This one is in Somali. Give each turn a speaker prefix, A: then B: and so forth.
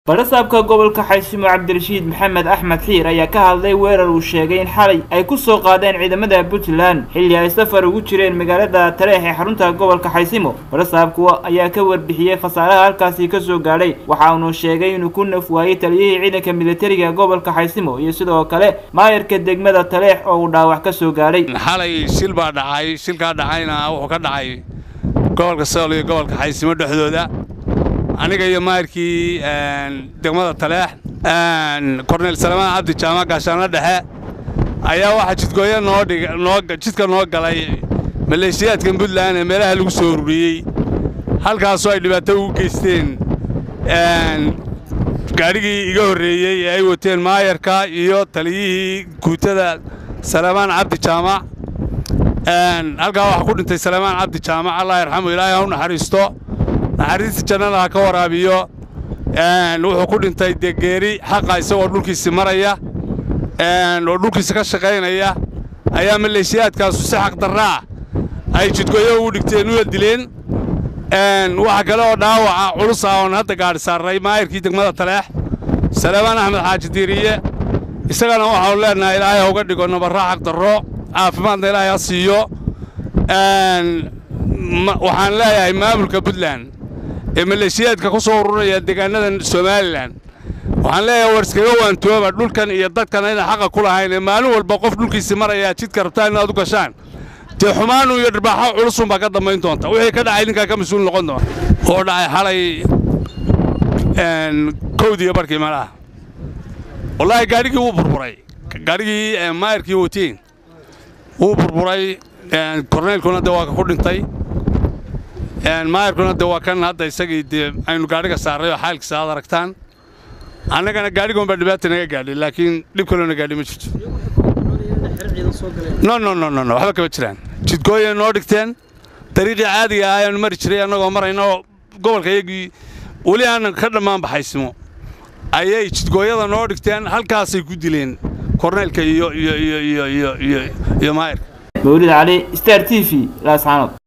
A: barasaabka gobolka xaysimo cabdirashiid maxamed axmed xiir ayaa ka hadlay weerar uu sheegay in xalay ay ku soo qaadeen ciidamada puntland xilli ay safar ugu jireen magaalada tareex ee xarunta gobolka xaysimo barasaabku ayaa ka warbixiyey khasaaraha halkaasi ka soo gaadhay waxa uunu sheegay inuu ku naf waayey taliyihii ciidanka militariga gobolka xaysimo iyo sidoo kale maayarka degmada taleex oo uu dhaawac ka soo gaadhay
B: xalay shil baa dhacay shilkaa dhacayna wuxuu ka dhacay gobolka sool iyo gobolka xaysimo dhexdooda aniga iyo maayarkii degmada taleex korneyl salamaan cabdi jaamac gaashaanla dhexe ayaa waxaa jidgooyo noojidka noo galay maleeshiyaadka puntland ee meelaha lagu soo ururiyey halkaasoo ay dhibaato ugu geysteen gaadhigii iga horreeyey ee ay wateen maayarka iyo taliyihii guutada salamaan cabdi jaamac halkaa waxaa ku dhintay salamaan cabdi jaamac allah yarxamu ilaahay ha u naxariisto naxariista jannada ha ka waraabiyo wuxuu ku dhintay dee geeri xaqa isagoo dhulkiisi maraya oo dhulkiisa ka shaqaynaya ayaa maleeshiyaadkaasu si xaq darraa ay jidgoyo ugu dhigteen una dileen waxa kale oo dhaawaca culus ah oon hadda gaadhi saarnay maayarkii degmada taleex salaamaan axmed xaaji diiriye isagana waxaanu leennahay ilaahay ha uga dhigo nabarra xaq darro caafimaadna ilaahay ha siiyo waxaan leeyahay maamulka puntland ee maleeshiyaadka ku soo ururaya deegaanada somalilan waxaan leeyahay war iskaga waantooba dhulkan iyo dadkana inaan xaqa ku lahayn ee maalin walba qof dhulkiisi marayaa jidka rabtaan inaad u gashaan dee xumaanu iyo dharbaaxo culusun baa ka dambayn doonta wixii ka dhacay ninkaa ka mas-uul noqon doona oo dhacay xalay kowdiiyo barkii malaha wallaahi gaadhigii wuu burburay gaadhigii maayarkii watiin wuu burburay korneylkuna dee waa ku dhintay maayarkuna dee waa kan hadda isagii dee aynu gaadhiga saarray oo xaalkiisa aad aragtaan annagana gaadhigoon baa dhibaata naga gaadhay laakiin dhib kaloona gaadhi ma jirto no no no no no waxba kama jiraan jidgooyay noo dhigteen dariiqii caadiga ah ayaanu mari jiray annagoo marayna oo gobolka iyagii weli aanan ka dhammaan baxaysimo ayay jidgooyada noo dhigteen halkaasay ku dileen korneylka iyo iyo iyo iyo iyo iyo maayarka
A: mawlid cali star t v laascaanood